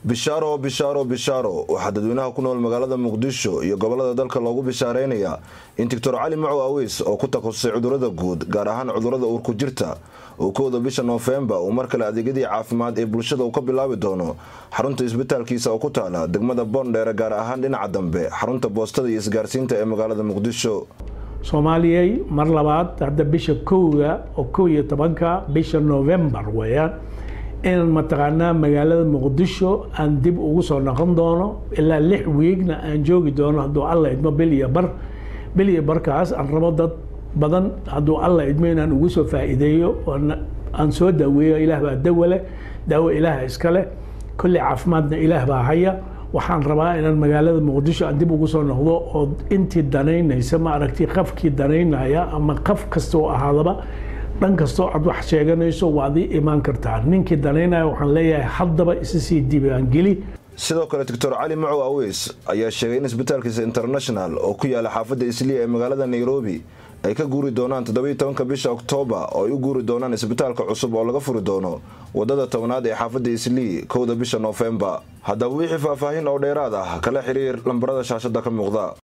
bishaaro bishaaro bishaaro waxaa dadweynaha ku nool magaalada muqdisho iyo gobolada dalka loogu bishaareynaya in doctor cali macow aweys oo ku takhasusay cudurada guud gaar ahaan cudurada uurku jirta uu kowda bisha noofembar uu mar kale adeegyadii caafimaad ee bulshada uu ka bilaabi doono xarunta isbitaalkiisa oo ku taala degmada boondheere gaar ahaan dhinaca dambe xarunta boostada iyo isgaarsiinta ee magaalada muqdisho soomaaliyay mar labaad hadda bisha kowga oo kow iyo tobanka bisha novembar weeyaan in mataqaanaa magaalada muqdisho aan dib ugu soo noqon doono ilaa lix wiigna aan joogi doono hadduu alla idmo bil iyo bar bil iyo barkaas aan rabo dad badan hadduu alla idmo inaan ugu soo faa'iideeyo aan soo daaweeyo ilaah baa dawa leh daawo ilaah iska leh kulli caafimaadna ilaah baa haya waxaan rabaa inaan magaalada muqdisho aan dib ugu soo noqdo oo intii danaynaysa ma aragti qafkii danaynaya ama qaf kasta oo ahaadaba dhan kastoo aad wax sheeganayso waad ii imaan kartaa ninkii danaynaya waxaan leeyahay haddaba isa sii diiwaangeli sidoo kale doctor cali macow aweys ayaa sheegay in isbitaalkiisa international oo ku yaala xaafadda isliya ee magaalada nairobi ay ka guuri doonaan toddobiyo tobanka bisha oktoobar oo ay u guuri doonaan isbitaalka cusub oo laga furi doono wadada tobnaad ee xaafadda islii kowda bisha noofembar haddaba wixii faahfaahin oo dheeraad ah kala xiriir lambarada shaashada ka muuqda